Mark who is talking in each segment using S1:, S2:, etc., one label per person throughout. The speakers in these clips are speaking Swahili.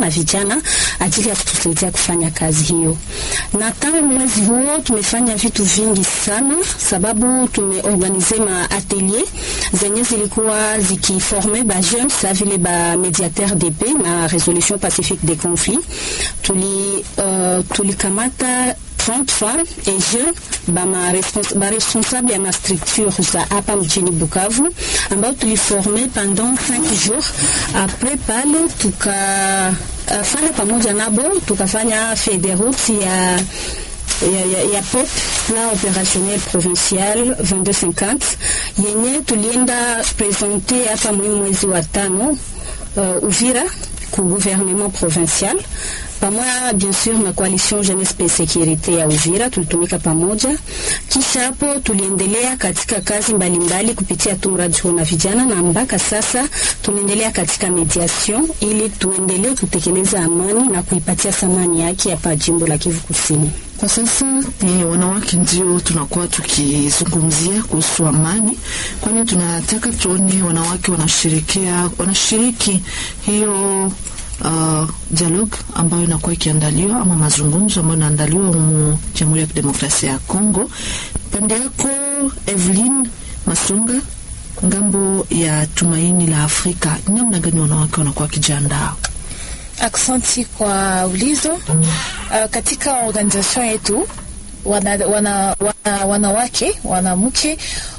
S1: na vijana ajili ya kutusaidia kufanya kazi hiyo. Na tangu mwezi huo tumefanya vitu vingi sana, sababu tumeorganize ma atelier zenye zilikuwa zikiforme ba jeunes sa vile ba mediateur de paix na resolution pacifique des conflits. Tuli uh, tulikamata 30 femmes et jeunes bama respons ba responsable ya ma structure za hapa mjini Bukavu ambao tuliforme pendant 5 jours. Après pale tuka uh, fanya pamoja nabo tukafanya feuille de route ya ya, ya, ya POP plan opérationnel provincial 2250 yenye tulienda presente hapa mwi mwezi wa tano uh, Uvira ku gouvernement provincial pamoja bien sûr na coalition jeunesse pe sécurité ya Uvira tulitumika pamoja. Kisha hapo tuliendelea katika kazi mbalimbali mbali kupitia tu mradi huo na vijana, na mpaka sasa tunaendelea katika mediation ili tuendelee kutekeleza amani na kuipatia thamani yake hapa jimbo la Kivu Kusini.
S2: Kwa sasa ni wanawake ndio tunakuwa tukizungumzia kuhusu amani, kwani tunataka tuone wanawake wanashirikia wanashiriki hiyo uh, dialogue ambayo inakuwa ikiandaliwa ama mazungumzo ambayo inaandaliwa mu Jamhuri ya Kidemokrasia ya Kongo. Pande yako Evelyn Masonga, ngambo ya Tumaini la Afrika, namna gani wanawake wanakuwa wakijiandaa?
S3: Aksanti kwa ulizo. Uh, katika organization yetu wana, wana, wana, wanawake wanamke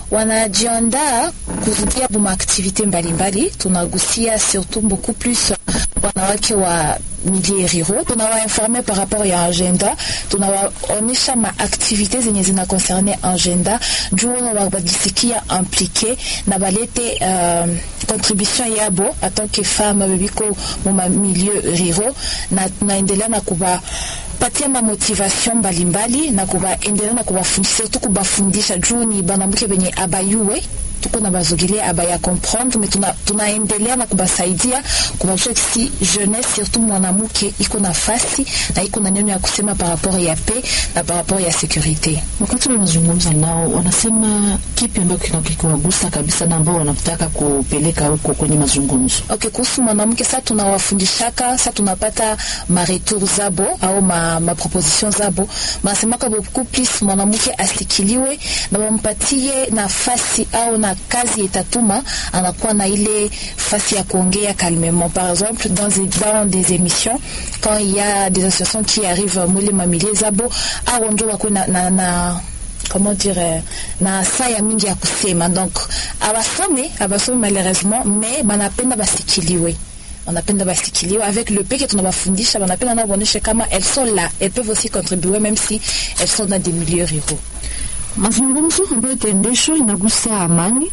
S3: wanajiandaa kurudia buma aktivite mbalimbali. Tunagusia surtout beaucoup plus wanawake wa milieu ruraux, tunawainforme par rapport ya agenda, tunawaonyesha maaktivite zenye zina concerne agenda juu wajisikia implike na balete uh, contribution yabo en que femme bebiko muma milieu ruraux, na tunaendelea na kuba patia ma motivation mbalimbali na kubaendelea na kubafundisha surtout kubafundisha juu ni banamke benye abayuwe tuko na bazogelea abaya comprendre mais tuna tunaendelea na kubasaidia kubajua si jeunesse surtout mwanamke iko nafasi na iko na neno ya kusema par rapport ya paix na par rapport ya sécurité.
S2: Wakati wanazungumza nao, wanasema kipi ambacho kikiwagusa kabisa na ambao wanataka kupeleka huko kwenye mazungumzo?
S3: Okay, kuhusu mwanamke sasa tunawafundishaka, sasa tunapata ma retour zabo au ma, ma proposition zabo, wanasemaka beaucoup plus mwanamke asikiliwe na wampatie nafasi au na kazi itatuma anakuwa na ile fasi ya kuongea calmement. Par exemple, dans, dans des émissions quand il y a des associations qui arrivent mwile mamilie zabo au njo wako na, na, na comment dire na saa ya mingi ya kusema, donc abasome abasome malheureusement, mais banapenda basikiliwe wanapenda basikiliwe avec le peke tunabafundisha, wanapenda nao waonyeshe kama elles sont là, elles peuvent aussi contribuer même si elles sont dans des milieux ruraux.
S2: Mazungumzo ambayo itaendeshwa inagusa amani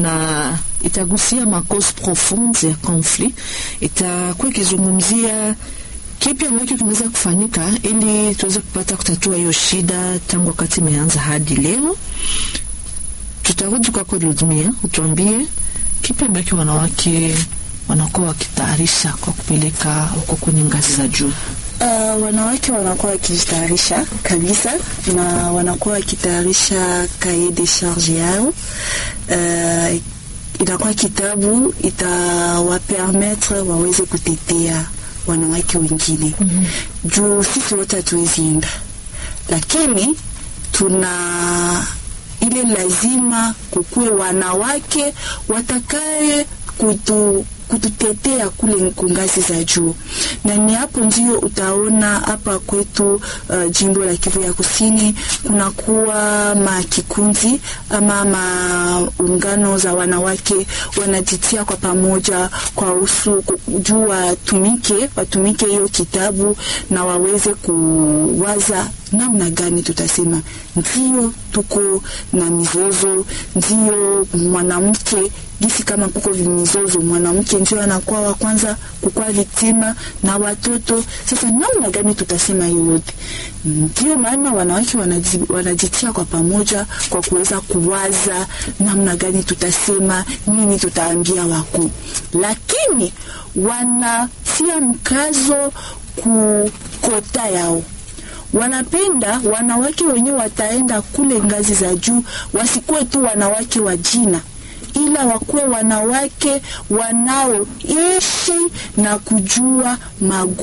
S2: na itagusia makause profonde ya conflit, itakuwa ikizungumzia kipi ambacho kinaweza kufanyika ili tuweze kupata kutatua hiyo shida tangu wakati imeanza hadi leo. Tutarudi kwako Ludmia, utuambie kipi ambacho wanawake wanakuwa wakitayarisha kwa kupeleka huko kwenye ngazi za juu.
S4: Uh, wanawake wanakuwa wakijitayarisha kabisa na wanakuwa wakitayarisha cahier de charge yao. Uh, inakuwa kitabu itawapermetre waweze kutetea wanawake wengine mm -hmm. Juu sisi wote hatuwezi enda, lakini tuna ile lazima kukuwe wanawake watakaye kutu kututetea kule kungazi za juu, na ni hapo ndio utaona hapa kwetu uh, jimbo la Kivu ya Kusini kunakuwa makikundi ama maungano za wanawake wanajitia kwa pamoja kwa usu juu watumike watumike hiyo kitabu na waweze kuwaza namna gani tutasema ndio tuko na mizozo, ndio mwanamke gisi kama kuko vimizozo, mwanamke ndio anakuwa wa kwanza kukuwa viktima na watoto. Sasa namna gani tutasema hiyo yote? Ndio maana wanawake wanaji, wanajitia kwa pamoja kwa kuweza kuwaza namna gani tutasema nini, tutaambia wakuu, lakini wanatia mkazo kukota yao wanapenda wanawake wenyewe wataenda kule ngazi za juu, wasikuwe tu wanawake wa jina, ila wakuwe wanawake wanaoishi na kujua magu